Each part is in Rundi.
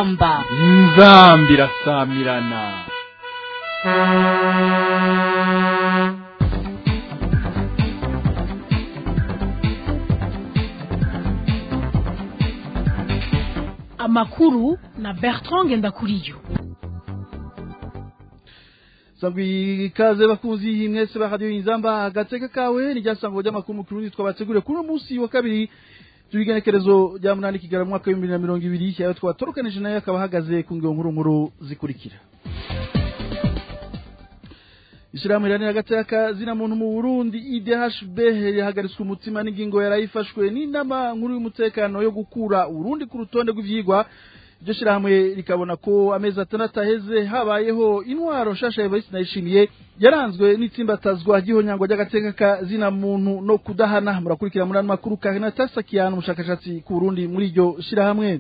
inzamba inzamba irasamirana amakuru na bertrand ngendakuriyo sangwi ikaze bakunzi mwese ba radio inzamba agateka kawe ni ryasango ry'amakuru mu kirundi twabateguriye kuri uno munsi wa kabiri tubigenekerezo rya munani kigara mu mwaka w'ibihumbi bibiri na mirongo ibiri ayo twatorokanije nayo akaba ahagaze ku ngero nkuru nkuru zikurikira Ishirahamwe riharanira agateka zina muntu mu Burundi IDHB yahagaritswe umutima n'ingingo yarayifashwe n'inama nkuru y'umutekano yo gukura Burundi ku rutonde rw'ivyigwa iryo shirahamwe rikabona ko amezi atandatu aheze habayeho intwaro nshasha Evariste Ndayishimiye yaranzwe n'itsimbatazwa ry'ihonyangwa ry'agateka ka zina muntu no kudahana murakurikira muri ano makuru Karinata Sakiyana umushakashatsi ku Burundi muri iryo shirahamwe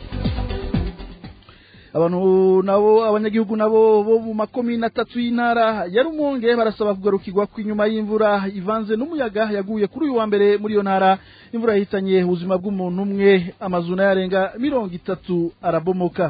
abantu nabo abanyagihugu nabo bo mu makomine atatu y'intara ya Rumonge barasaba kugarukirwa kw'inyuma y'imvura ivanze n'umuyaga yaguye kuri uyu wa mbere muri iyo ntara imvura yahitanye ubuzima bw'umuntu umwe amazu nayarenga mirongo itatu arabomoka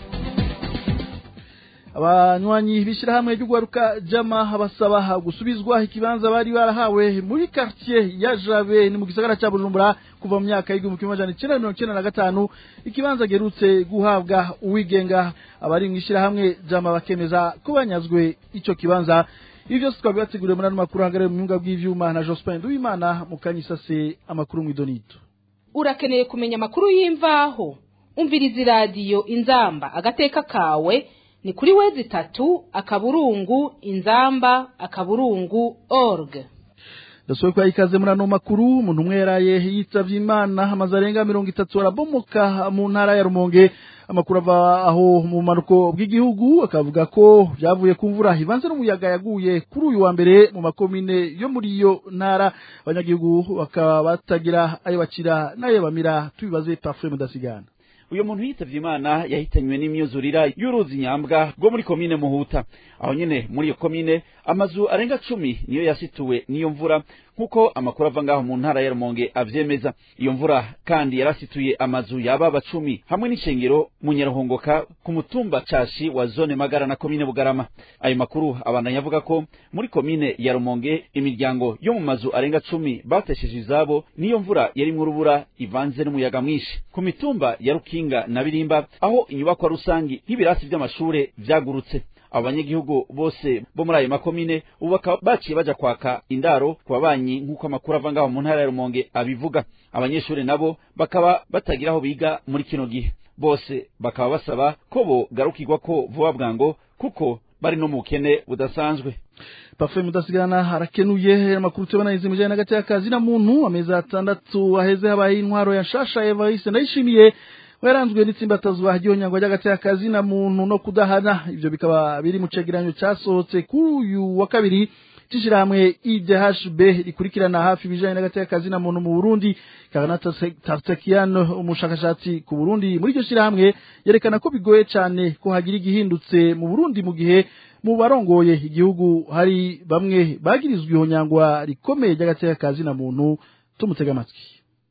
abanywanyi b'ishyirahamwe ry'ugwaruka jama basaba gusubizwa ikibanza bari barahawe muri quartier ya Jabe ni mu gisagara cya Bujumbura kuva mu myaka y'igihumbi kimwe amajana icenda mirongo icenda na gatanu ikibanza gerutse guhabwa uwigenga abari mu ishyirahamwe jama bakemeza ko banyazwe ico kibanza ibi byose twabibateguriye muri ano makuru hagarariye mu myunga bw'ivyuma na Jospin Nduwimana mu kanyisase amakuru mw'idonito urakeneye kumenya amakuru y'imvaho umviriza iradiyo inzamba agateka kawe ni kuri wezi tatu akaburungu inzamba akaburungu org ndasohoye kwa ikaze muri ano makuru umuntu umwe yaraye yitavye imana amazu arenga mirongo itatu arabomoka mu ntara ya rumonge amakuru ava aho mu manuko bw'igihugu akavuga ko byavuye ku mvura ivanze n'umuyaga yaguye kuri uyu wa mbere mu makomine yo muri iyo ntara abanyagihugu bakaba batagira ayo bacira n'ayo bamira tubibaze parfum mudasigana uyu muntu yitavye imana yahitanywe n'imyuzurira y'uruzi nyambwa rwo muri komine muhuta aho nyene muri iyo komine amazu arenga cumi niyo yasituwe n'iyo mvura nk'uko amakuru ava ngaho mu ntara ya rumonge avyemeza iyo mvura kandi yarasituye amazu yababa cumi hamwe n'ishengero mu nyaruhongoka ku mutumba cashi wa zone magara na komine bugarama ayo makuru abandanya avuga ko muri komine ya rumonge imiryango yo mu mazu arenga cumi batesheje izabo n'iyo mvura yarimwo urubura ivanze n'umuyaga mwinshi ku mitumba ya rukinga na birimba aho inyubakwa rusangi nk'ibirasi vy'amashure vyagurutse abo banyagihugu bose bo muri ayo makomine ubu bakaba baciye baja kwaka indaro ku babanyi nk'uko amakuru ava ngaho mu ntara ya rumonge abivuga abanyeshuri nabo bakaba batagira aho biga muri kino gihe bose bakaba basaba ko bogarukirwa ko vuba bwango kuko bari no mu bukene budasanzwe Parfait mudasigana harakenuye amakuru tubona izi mujanye n'agati y'akazi na muntu amezi atandatu aheze habaye intwaro ya shasha Evariste ndayishimiye waranzwe n'itsimbatazwa ry'ihonyangwa ry'agati y'akazi na muntu no kudahana ivyo bikaba biri mu cegeranyo casohotse kuri uyu wa kabiri c'ishirahamwe IDHB rikurikirana hafi ibijanye n'agati y'akazi na muntu mu Burundi Karana Tartakian umushakashatsi ku Burundi muri iryo shirahamwe yerekana ko bigoye cane ko hagira igihindutse mu Burundi mu gihe mu barongoye igihugu hari bamwe bagirizwa ihonyangwa rikomeye ry'agati y'akazi na muntu tumutega amatwi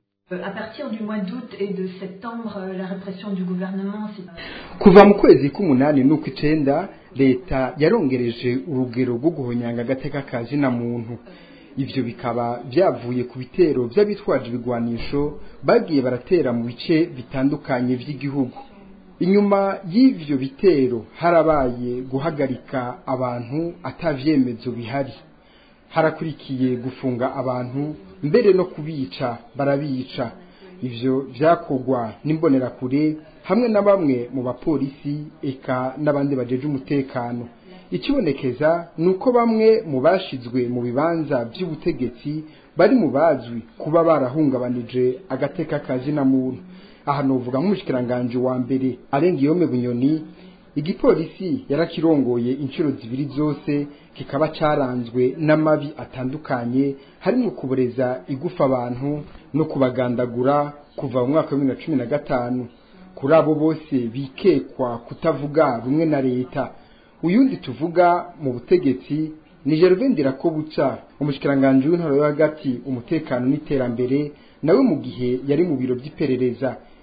À partir du mois d'août et de septembre, la répression du gouvernement s'est... kuva mu kwezi k'umunani n'ukw'icenda leta yarongereje urugero rwo guhonyanga agateka ka zina muntu ivyo bikaba vyavuye ku bitero vy'abitwaje ibigwanisho bagiye baratera mu bice bitandukanye vy'igihugu inyuma y'ivyo bitero harabaye guhagarika abantu atavyemezo bihari harakurikiye gufunga abantu mbere no kubica barabica ivyo vyakorwa n'imbonerakure hamwe na bamwe mu bapolisi eka n'abandi bajeje umutekano ikibonekeza ni uko bamwe mu bashizwe mu bibanza vy'ubutegetsi bari mu bazwi kuba barahungabanije agateka kazina muntu aha novuga nk'umushikiranganji wa mbere arenga iyome bunyoni igipolisi yarakirongoye inshuro zibiri zose kikaba caranzwe n'amabi atandukanye harimo kuboreza igufa abantu no kubagandagura kuva mu mwaka wa bibiri na cumi na gatanu kuri abo bose bikekwa kutavuga rumwe na leta uyundi tuvuga mu butegetsi ni Gervais Ndirakobuca umushikiranganji w'intoro yo hagati umutekano n'iterambere nawe mu gihe yari mu biro by'iperereza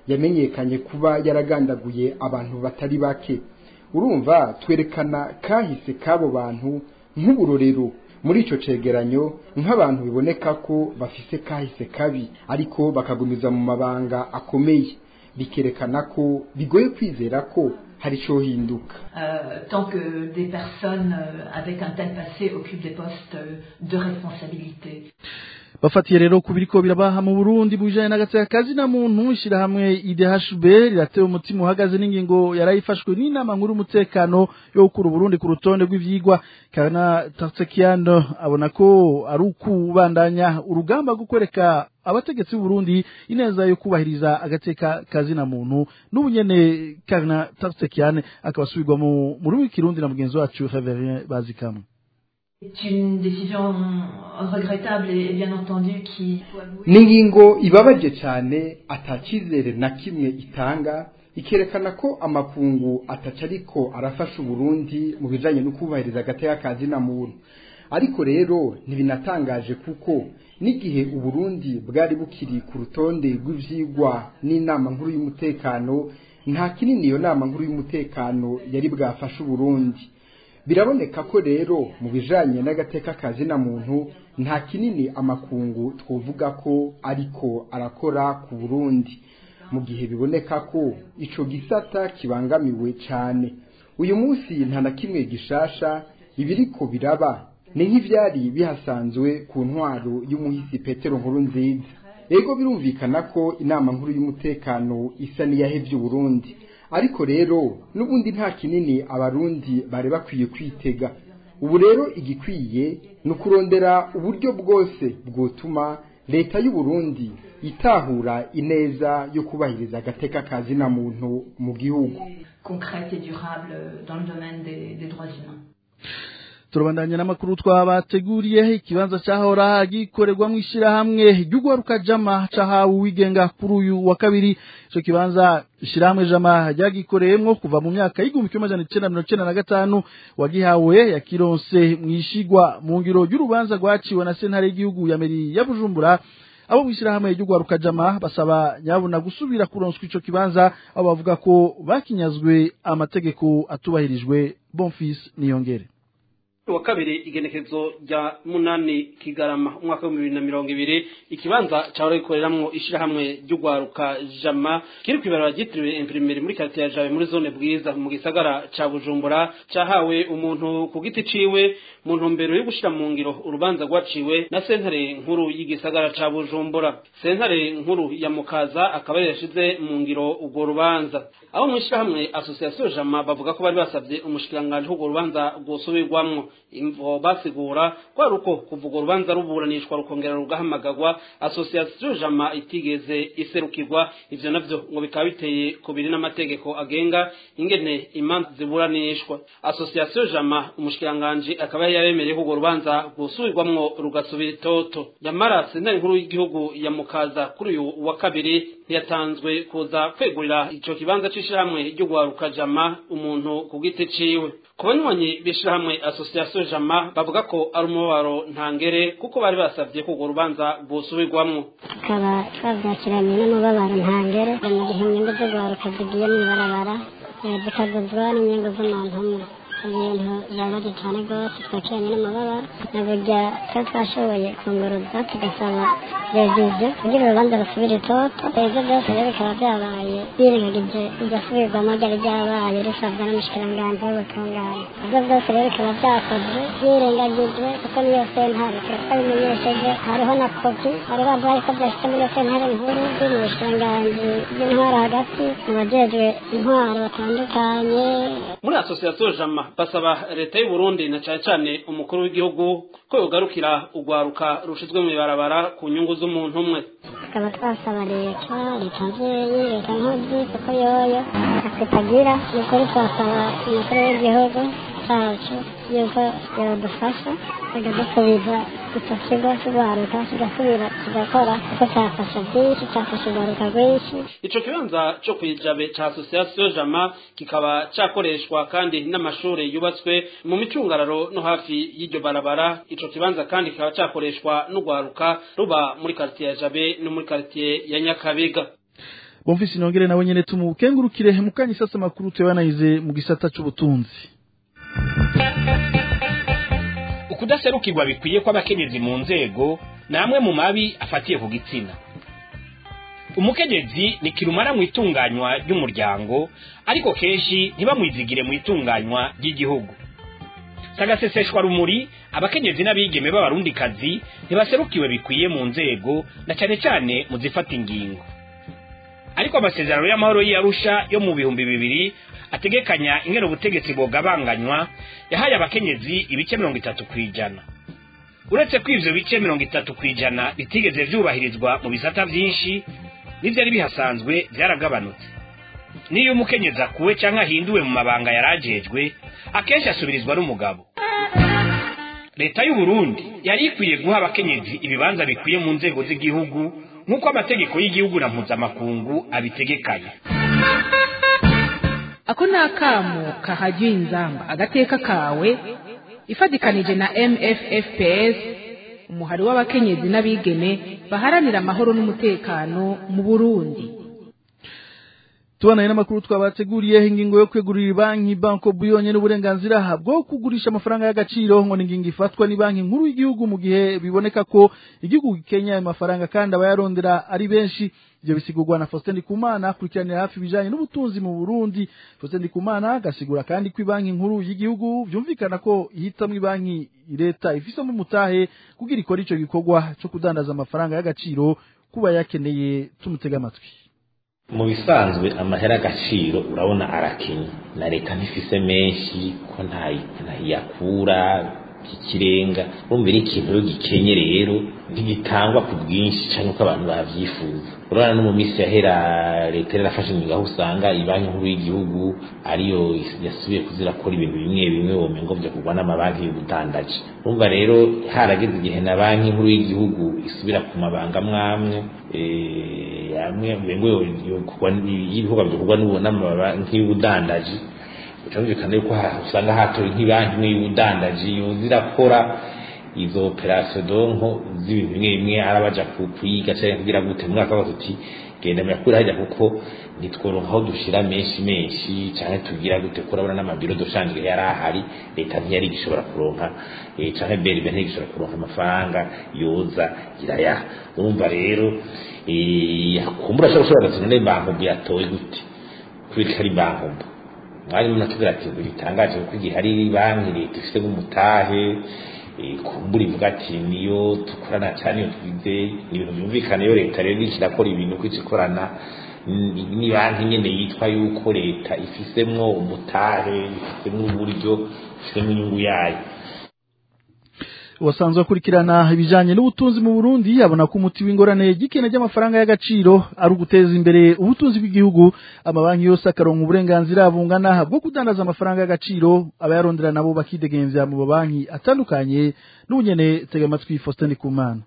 yamenyekanye kuba yaragandaguye abantu batari bake urumva twerekana kahise k'abo bantu nk'uburorero muri icyo cegeranyo nk'abantu biboneka ko bafise kahise kabi ariko bakagumiza mu mabanga akomeye bikerekana ko bigoye kwizera ko hari icyo hinduka Euh, tant que des personnes euh, avec un tel passé occupent des postes euh, de responsabilité. bafatiye rero ku biriko birabaha mu Burundi mu bijanye n'agateka kazi na muntu ishirahamwe IDHB riratewe umutima uhagaze n'ingingo yarayifashwe n'inama nkuru y'umutekano yo gukura Burundi ku rutonde rw'ivyigwa kana Tarsekiano abona ko ari ukubandanya urugamba rwo kwereka abategetsi b'u Burundi ineza yo kubahiriza agateka kazi na muntu n'ubunyene kana Tarsekiane akabasubirwa mu muri w'ikirundi na mugenzi wacu Reverien Bazikamwe C'est une décision regrettable et bien entendu qui faut avouer, ni ingingo ibabaje cyane atacyizere na kimwe itanga ikerekana ko amakungu ataca ariko arafasha uburundi mu bijanye no kubahiriza agateka kazi na muntu ariko rero ntibinatangaje kuko n'igihe uburundi bwari bukiri ku rutonde rw'ivyigwa n'inama nkuru y'umutekano nta kinini iyo nama nkuru y'umutekano yari bwafashe uburundi biraboneka ko rero mu bijanye n'agateka kazi na muntu nta kinini amakungu twovuga ko ariko arakora ku Burundi mu gihe biboneka ko ico gisata kibangamiwe cane uyu munsi nta na kimwe gishasha ibiriko biraba ni nk'ivyari bihasanzwe ku ntwaro y'umuhisi Petero nkuru nziza ego birumvikana ko inama nkuru y'umutekano isa n'iyahevye Burundi ariko rero n'ubundi nta kinini abarundi bari bakwiye kwitega ubu rero igikwiye ni ukurondera uburyo bwose bwotuma leta y'u Burundi itahura ineza yo kubahiriza agateka kazi na muntu mu gihugu concrète et durable dans le domaine des, des droits humains. turabandanya n'amakuru twabateguriye ikibanza cyahora gikorerwa mu ishyirahamwe ry'ugwaruka jama cahawe uwigenga kuri uyu wa kabiri ico kibanza ishyirahamwe jama ryagikoreyemwo kuva mu myaka y'igihumbi kimwe amajana icenda mirongo icenda na gatanu wagihawe yakironse mwishigwa mu ngiro y'urubanza rwaciwe na sentare y'igihugu ya meri ya bujumbura abo mw'ishyirahamwe ry'ugwaruka jama basaba nyabuna gusubira kuronswa ico kibanza aho bavuga ko bakinyazwe amategeko atubahirijwe bonfils niyongere wa kabiri igenekezo rya munani kigarama umwaka w'ibihumbi bibiri na mirongo ibiri ikibanza cahora gikoreramwo ishirahamwe ry'ugwaruka jama kiri kw'ibarabara ryitiriwe imprimeri muri karitiye ya jabe muri zone bwiza mu gisagara ca bujumbura cahawe umuntu ku giti ciwe mu ntumbero yo gushira mu ngiro urubanza rwaciwe na sentare nkuru y'igisagara ca bujumbura sentare nkuru ya mukaza akaba yari yashize mu ngiro urwo rubanza abo mw'ishirahamwe asosiyasiyo jama bavuga ko bari basavye umushikiranganji k'urwo rubanza rwosubirwamwo imvo basigura kwari uko kuva urwo rubanza ruburanishwa rukongera rugahamagagwa asosiyasiyo jama itigeze iserukirwa ivyo navyo ngo bikaba biteye kubiri n'amategeko agenga ingene imanza ziburanishwa asosiyasiyo jama umushikiranganji akaba yari yaremereye ko urwo rubanza rwosubirwamwo rugasubira itoto yamara sentare nkuru y'igihugu ya mukaza kuri uyu wa kabiri ntiyatanzwe kuza kwegurira ico kibanza c'ishirahamwe ry'ugwaruka jama umuntu ku giti ciwe ku banywanyi b'ishirahamwe asosiyasiyo jama bavuga ko ari umubabaro ntangere kuko bari basavye ko urwo rubanza rwosubirwamwo tukaba twabyakiranye n'umubabaro ntangere mu gihe inyungu z'urwaruka zigiye mw'ibarabara eh, zikaguzwa n'inyungu z'umuntu umwe ibintu bibabaje cyane rwose twakiranye n'umubabaro na burya twe twashoboye kunguruza tugasaba reviziyo kugira urubanza rusubire itoto ibyo byose rero bikaba byabaye birengagije igasubirwamo ryari ryabaye risabwa n'umushikiranganji w'ubutungane ibyo byose rero bikaba byakozwe birengagijwe kuko niyo sentare twabimenyesheje hariho na kopi bari baduhaye ko byashyize muri iyo sentare nkuru biri mu bushikiranganji bw'intwaro hagati mu bajejwe intwaro batandukanye muri asosiyasiyo jama basaba leta y'u Burundi na cane cane umukuru w'igihugu ko yogarukira urwaruka rushizwe mu ibarabara ku nyungu z'umuntu umwe tukaba twasaba leta leta nzeyi leta nkozi kuko yoyo akitagira ni ukuri twasaba umukuru w'igihugu cacu yuko yodufasha akadusubiza icyo kigo cy'urwaruka kigasubira kigakora kuko cyafasha byinshi cyafasha urwaruka rwinshi ico kibanza co kwijabe ca asosiyasiyo jama kikaba cakoreshwa kandi n'amashure yubatswe mu micungararo no hafi y'iryo barabara ico kibanza kandi kikaba cakoreshwa n'urwaruka ruba muri karitiye ya jabe no muri karitiye ya nyakabiga Bonfisi Nongere nawe nyene tumukengurukire mukanye sasa makuru tuyabanayize mu gisata c'ubutunzi ukudaserukirwa bikwiye kw'abakenyezi mu nzego namwe mu mabi afatiye ku gitsina umukenyezi ni kirumara mu itunganywa ry'umuryango ariko kenshi ntibamwizigire mu itunganywa ry'igihugu sagaseseshwa rumuri abakenyezi n'abigeme b'abarundikazi ntibaserukiwe bikwiye mu nzego na cyane cyane mu zifata ingingo ariko amasezerano y'amahoro y'Arusha yo mu bihumbi bibiri ategekanya ingene ubutegetsi bwogabanganywa yahaye abakenyezi ibice mirongo itatu ku ijana uretse ko ivyo bice mirongo itatu ku ijana bitigeze vyubahirizwa mu bisata vyinshi n'ivyari bihasanzwe vyaragabanutse niyo umukenyezi akuwe canke ahinduwe mu mabanga yarajejwe akenshi asubirizwa n'umugabo leta y'u Burundi yari ikwiye guha abakenyezi ibibanza bikwiye mu nzego z'igihugu nk'uko amategeko y'igihugu na mpuzamakungu abitegekanya ako ni akamo kahajyiwe inzamba agateka kawe ifatikanije na mffps umuhari w'abakenyezi n'abigeme baharanira amahoro n'umutekano mu burundi tubanaye n'amakuru twabateguriye ingingo yo kwegurira banki banko buyonye n'uburenganzira bwo kugurisha amafaranga y'agaciro ngo ni ingingo ifatwa ni banki nkuru y'igihugu mu gihe biboneka ko igihugu gikenya ayo mafaranga kandi abayarondera ari benshi ibyo bisigurwa na Faustin Ndikumana akurikiranira hafi ibijanye n'ubutunzi mu Burundi Faustin Ndikumana agasigura kandi ko banki nkuru y'igihugu vyumvikana ko ihitamwe banki leta ifisemo umutahe kugira ikora ico gikorwa cyo kudandaza amafaranga y'agaciro kuba yakeneye tumutega amatwi mu bisanzwe amahera agaciro urabona arakenye na leta ntifise menshi ko ntayakura ikirenga urumva ari ikintu rero gikenye rero ntigitangwa ku bwinshi cyangwa uko abantu bavyifuza urabona no mu minsi yahera leta yarafashe ingingo aho usanga ibanki nkuru y'igihugu ariyo yasubiye kuzirakora ibintu bimwe bimwe womengo vyo kugwa n'amabanki y'ubudandaji urumva rero harageze igihe na banki nkuru y'igihugu isubira ku mabanga mwamwe amwe ngo y'ibikorwa bikorwa n'amabanki y'ubudandaji cyumvikana yuko usanga hatowe nk'ibanki imwe y'ubudandaji zirakora izo operasiyo donko z'ibintu bimwe bimwe arabaja kuyiga cyangwa kugira gute mu mwaka wose uti genda muyakure hajya kuko nitworonka aho dushira menshi menshi cyangwa tugira gute ko urabona n'amabiro dushangiye yari ahari leta ntiyari igishobora kuronka cyangwa beribe ntigishobora kuronka amafaranga yoza iraya urumva rero kumbura ashobora gushobora gatatu none bankombo yatowe gute kubera ko ari bankombo mwari munatubwira ati ngo bitangaje kuko igihe hari banki leta ifite nk'umutahe kumbura ivuga ati niyo dukorana cyane iyo twize ni ibintu byumvikana iyo leta rero iriko irakora ibintu uko ikorana ni banki nyene yitwa yuko leta ifisemwo umutahe ifisemwo uburyo ifisemwo inyungu yayo wasanzwe akurikirana ibijanye n'ubutunzi mu Burundi abona ko umuti w'ingorane gikene ry'amafaranga y'agaciro ari uguteza imbere ubutunzi bw'igihugu amabanki yose akaronka uburenganzira bungana bwo kudandaza amafaranga y'agaciro abayarondera nabo bakidegemvya mu mabanki atandukanye n'ubunyene tega amatwi Faustin Kumana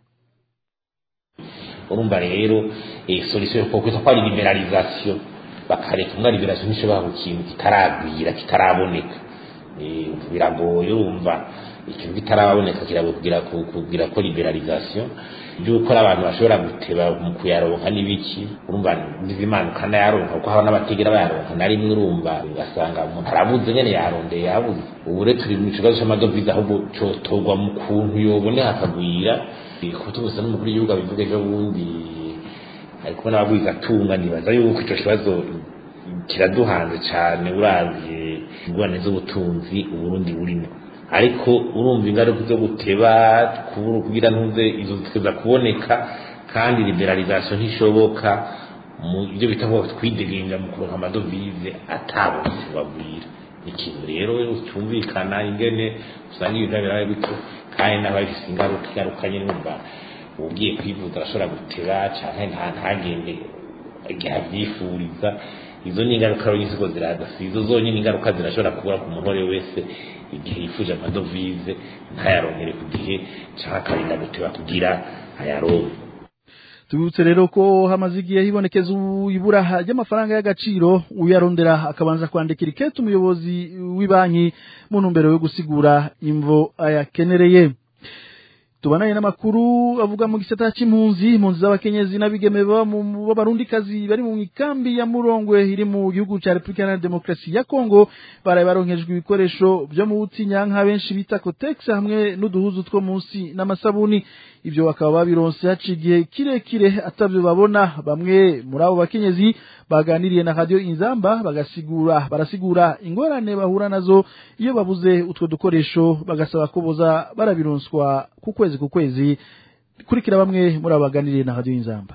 urumva rero eh, solution yo kwita ko ari liberalisation bakareka umwa liberalisation nishobora ku kintu kitaragwira kitaraboneka eh, biragoye urumva ikintu kitaraboneka kirago kugira kugira ko liberalisation byuko abantu bashobora guteba mu kuyaronka n'ibiki urumva n'izimanuka nayaronka kuko haba n'abategera bayaronka na rimwe urumva ugasanga umuntu arabuze nyene yarondeye yabuze ubu rero turi mu kibazo c'amadovize ahubwo cotorwa mu kuntu yoboneka akagwira kuko tubusa n'umukuru w'igihugu abivuga ejo bundi ari kubona abagwiza atunga nibaza yuko ico kibazo kiraduhanze cane uravye ingorane z'ubutunzi uburundi burimo ariko urumva ingaruka zo guteba kubura kugira ntuze izo ziteza kuboneka kandi liberalisation ntishoboka mu byo bita ngo twidegenga mu kuronka amadovize atabonetse bagwira ikintu rero cyumvikana ingene usanga ibintu birabaye gutyo kandi n'abafise ingaruka ingaruka nyine numva ugiye kwivuza arashobora guteba canke nta ntagende igihe avyifuriza izo ni ingaruka rero nyinshi ziraza si izo zonyine ingaruka zirashobora kubura ku muntu uwo wese igihe yifuje amadovize ntayaronkere ku gihe cyangwa akarinda guteba kugira ayaronke tubibutse rero ko hamaze igihe hibonekeza ibura ry'amafaranga y'agaciro uyarondera akabanza kwandikira ikete umuyobozi w'ibanki mu ntumbero yo gusigura imvo ayakenereye tubanaye n'amakuru avuga mu gisata c'impunzi impunzi z'abakenyezi n'abigeme baba mu b'abarundikazi bari mu ikambi ya Murongwe iri mu gihugu ca Republika Iharanira Demokarasi ya Kongo baraye baronkejwe ibikoresho vyo mu butinyanka benshi bita Cotex hamwe n'uduhuzu two munsi n'amasabuni ivyo bakaba babironse haciye igihe kirekire atavyo babona bamwe muri abo bakenyezi baganiriye na radio Inzamba bagasigura barasigura ingorane bahura nazo iyo babuze utwo dukoresho bagasaba ko boza barabironswa ku kwezi ku kwezi kurikira bamwe muri abo baganiriye na radio Inzamba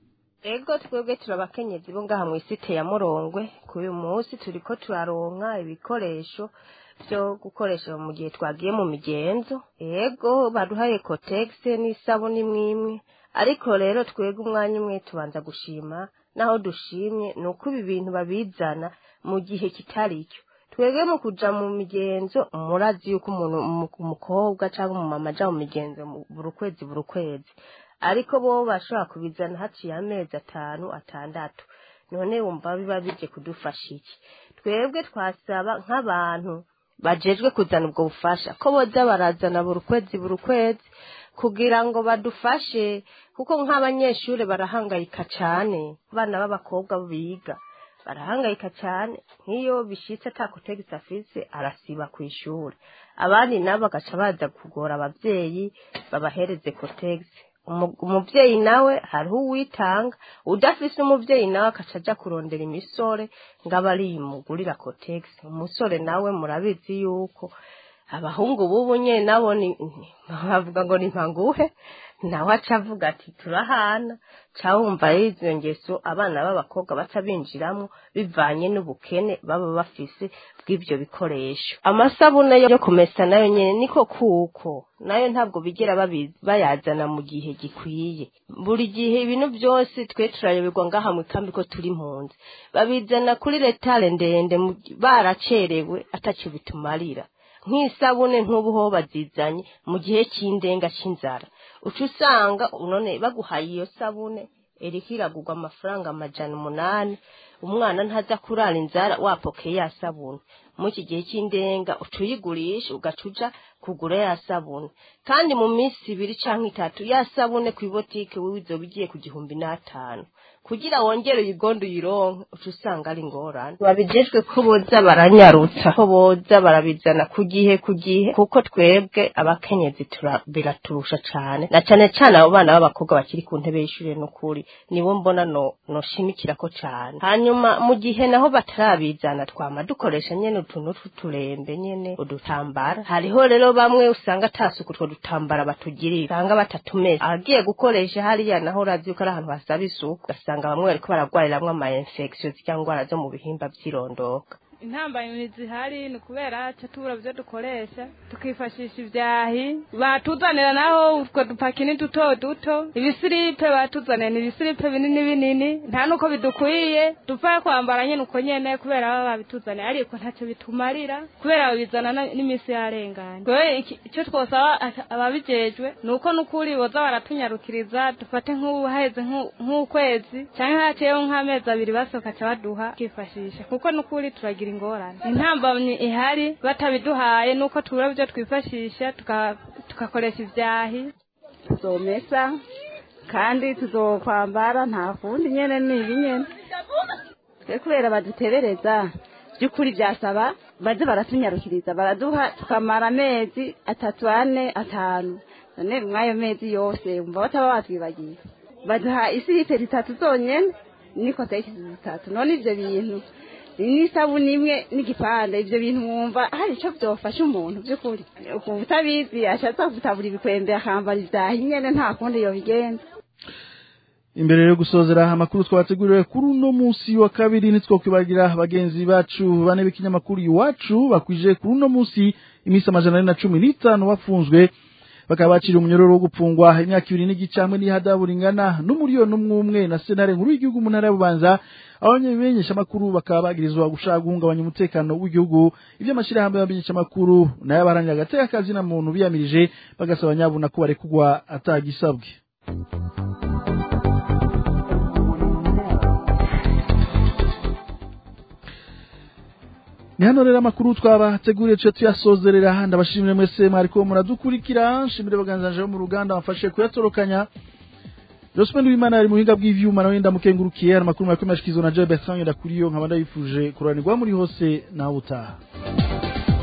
ego twebwe turabakenyezi bo ngaha mu isite ya Murongwe ku uyu munsi turiko turaronka ibikoresho byo gukoresha mu gihe twagiye mu migenzo ego baduhaye cotex n'isabuni imwe ariko rero twebwe umwanya umwe tubanza gushima naho dushimye ni uko ibi bintu babizana mu gihe kitari cyo twebwe mu kuja mu migenzo murazi yuko umuntu umukobwa cyangwa umumama aja mu migenzo buri kwezi buri kwezi ariko bo bashobora kubizana haciye amezi atanu atandatu none wumva biba bije kudufasha iki twebwe twasaba nk'abantu bajejwe kuzana ubwo bufasha ko boza barazana buri kwezi buri kwezi kugira ngo badufashe kuko nk'abanyeshuri barahangayika cyane abana b'abakobwa biga barahangayika cyane nk'iyo bishitse atakotegisi afise arasiba ku ishuri abandi nabo bagaca baza kugora ababyeyi babahereze kotegisi umubyeyi nawe hariho uwitanga udafise umubyeyi nawe akaca aja kurondera imisore ngo abe ariyimugurira kotegisi umusore nawe murabizi yuko abahungu bubu nyene nabo bavuga ngo ni mpanguhe nawe aca avuga ati turahana cawumva rero izo ngeso abana b'abakobwa baca binjiramwo bivanye n'ubukene baba bafise bw'ivyo bikoresho amasabune yo kumesa nayo nyene niko kuko nayo ntabwo bigera bayazana mu gihe gikwiye buri gihe ibintu byose twe turayoberwa ngaha mu kambi ko turi impunzi babizana kuri retare ndende baracerewe atacyo bitumarira nk'isabune nk'ubu ho bazizanye mu gihe cy'indenga cy'inzara uca usanga none baguhaye iyo sabune eriko iragurwa amafaranga amajana umunani umwana ntaza kurara inzara wapokeye ya sabune muri iki gihe cy'indenga uca uyigurisha ugaca uja kugura ya sabune kandi mu minsi ibiri cyangwa itatu ya sabune ku ibotike wowe izoba igiye ku gihumbi n'atanu kugira wongere uyigonde uyironke uca usanga ari ingorane babijejwe ko boza baranyarutsa ko boza barabizana ku gihe ku gihe kuko twebwe abakenyezi biraturusha cane na cane cane abo bana b'abakobwa bakiri ku ntebe y'ishure n'ukuri nibo mbona no noshimikirako cane hanyuma mu gihe naho batarabizana twama dukoresha nyene utuntu tw'uturembe nyene udutambara hariho rero bamwe usanga atasuku utwo dutambara batugirira usanga batatumeze agiye gukoresha hariya naho urazi yuko ari ahantu hasaba isuku ugasanga bamwe bariko baragwariramwo ama infection zirya ngwara zo mu bihimba vy'irondoka intambamyi zihari ni ukubera ca tubura vyo dukoresha tukifashisha ivyahi batuzanira naho utwo dupakini duto duto ibisiripe batuzanira ni ibisiripe binini binini nta nuko bidukwiye dupfa kwambara nyene uko nyene kubera baba babituzaniye ariko ntaco bitumarira kubera babizana n'imisi yarenganye kwewe ico twosaba ababijejwe ni uko n'ukuri boza baratunyarukiriza dufate nk'ubu haheze nk'ukwezi canke haciyeho nk'amezi abiri basokaca baduha tukifashisha kuko n'ukuri turagira ingorane intambamyi ihari batabiduhaye nuko tubura byo twifashisha tugakoresha ivyahi tuzomesa kandi tuzokwambara nta kundi nyene nibi nyene twe kubera badutebereza by'ukuri byasaba baze baratunyarukiriza baraduha tukamara amezi atatu ane atanu none mw'ayo mezi yose umva bataba batwibagiye baduha isihipe zitatu zonyene n'ikotegisi zitatu none ivyo bintu n'isabuni imwe n'igipande ivyo bintu mwumva hari ico vyofasha umuntu vy'ukuri ukumva utabizi ashatse gutabura ibikwembe akambara ivyahi nyene nta kundi yobigenza imbere yo gusozera amakuru twabateguriwe kuri uno munsi wa kabiri ntitwokwibagira bagenzi bacu bane b'ikinyamakuru iwacu bakwije kuri uno munsi iminsi amajana ane na cumi n'itanu bafunzwe bakaba baciriye umunyororo wo gupfungwa imyaka ibiri n'igice hamwe n'ihadabu ringana n'umuriyoni umwe umwe na senare nkuru y'igihugu mu ntara y'ububanza abanyabimenyesha amakuru bakaba bagirizwa gushaka guhungabanya umutekano w'igihugu ivyo amashirahamwe y'abamenyesha amakuru nayo abaharanira agateka kazi na muntu biyamirije bagasaba nyabuna ko barekugwa atagisabwe ni hano rero amakuru twabateguriye tuya tuyasozerera ndabashimire mwese mwariko muradukurikira nshimire baganzanje bo mu ruganda bamfashe kuyatorokanya Joseph Wimana ari mu buhinga bw'ivyuma nawe ndamukengurukiye ari amakuru mwakomeye ashikizwa na Joe Bertrand ndakuriyo nkaba ndabifuje kuranirwa muri hose nawe utaha